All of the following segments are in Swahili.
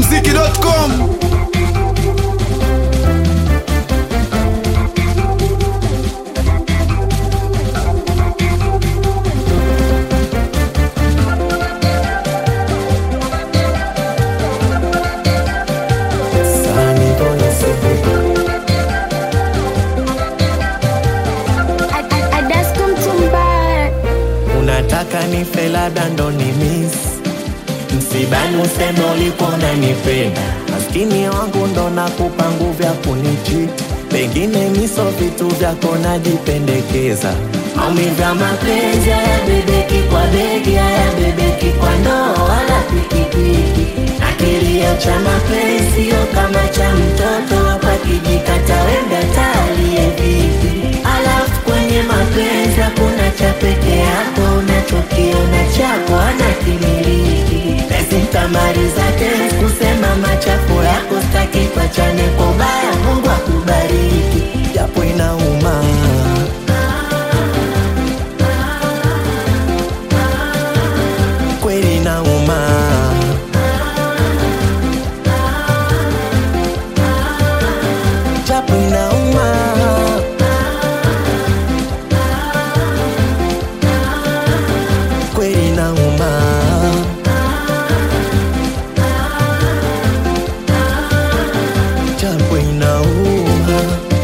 ikmziki.com Sani boy sibu Adasko Mtumba, Unataka nife labda ndo ni miss Msibani useme ulikuwa unanipenda Maskini wangu ndo nakupa nguvu ya kunichiti Pengine miso vitu vyako najipendekeza Maumivu ya mapenzi haya bebeki kwa begi haya bebeki kwa ndoo wala pikipiki Na kilio cha mapenzi sio kama cha mtoto hapa kijikata wenda talie vipi Alafu kwenye mapenzi hakuna cha peke yako unachokiona chako ana kimiliki Basi nitamaliza tena kusema machafu yako staki pachane kwa ubaya Mungu akubariki japo inauma kweli inauma japo inauma kweli inauma japo inauma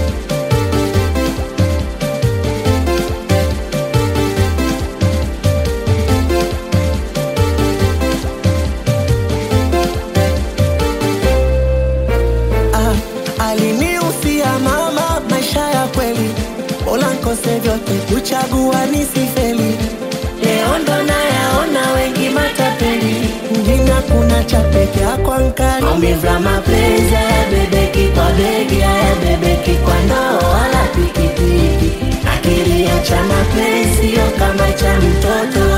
Ah, aliniusia mama maisha ya kweli, bora nkose vyote kuchagua nisifeli. Leo ndo nayaona wengi matapeli, mjini hakuna cha peke yako ankali. Maumivu ya mapenzi hayabebeki kwa begi, hayabebeki kwa ndoo wala pikipiki. Na kilio cha mapenzi sio kama cha mtoto